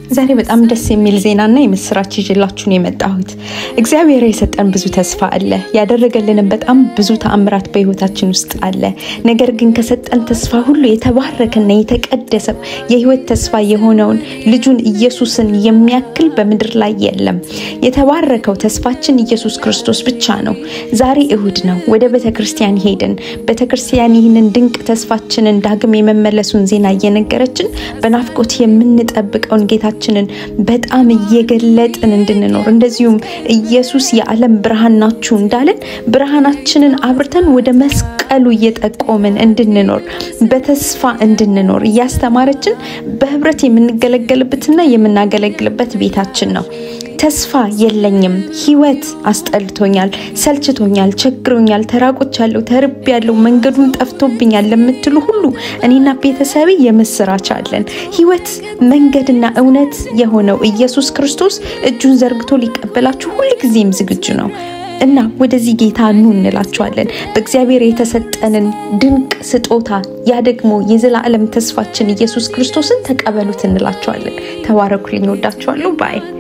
ዛሬ በጣም ደስ የሚል ዜናና የምስራች ይዤላችሁን የመጣሁት እግዚአብሔር የሰጠን ብዙ ተስፋ አለ። ያደረገልንም በጣም ብዙ ተአምራት በህይወታችን ውስጥ አለ። ነገር ግን ከሰጠን ተስፋ ሁሉ የተባረከና የተቀደሰው የህይወት ተስፋ የሆነውን ልጁን ኢየሱስን የሚያክል በምድር ላይ የለም። የተባረከው ተስፋችን ኢየሱስ ክርስቶስ ብቻ ነው። ዛሬ እሁድ ነው። ወደ ቤተ ክርስቲያን ሄድን። ቤተ ክርስቲያን ይህንን ድንቅ ተስፋችንን ዳግም የመመለሱን ዜና እየነገረችን በናፍቆት የምንጠብቀውን ጌታችንን በጣም እየገለጥን እንድንኖር እንደዚሁም ኢየሱስ የዓለም ብርሃን ናችሁ እንዳለን ብርሃናችንን አብርተን ወደ መስቀሉ እየጠቆምን እንድንኖር በተስፋ እንድንኖር እያስተማረችን በህብረት የምንገለገልበትና የምናገለግልበት ቤታችን ነው። ተስፋ የለኝም፣ ህይወት አስጠልቶኛል፣ ሰልችቶኛል፣ ቸግሮኛል፣ ተራቆቻለሁ፣ ተርቤያለሁ፣ መንገዱን ጠፍቶብኛል ለምትሉ ሁሉ እኔና ቤተሰቤ የምስራች አለን። ህይወት መንገድና እውነት የሆነው ኢየሱስ ክርስቶስ እጁን ዘርግቶ ሊቀበላችሁ ሁልጊዜም ዝግጁ ነው እና ወደዚህ ጌታ ኑ እንላችኋለን። በእግዚአብሔር የተሰጠንን ድንቅ ስጦታ ያ ደግሞ የዘላለም ተስፋችን ኢየሱስ ክርስቶስን ተቀበሉት እንላችኋለን። ተባረኩልኝ። ወዳችኋለሁ ባይ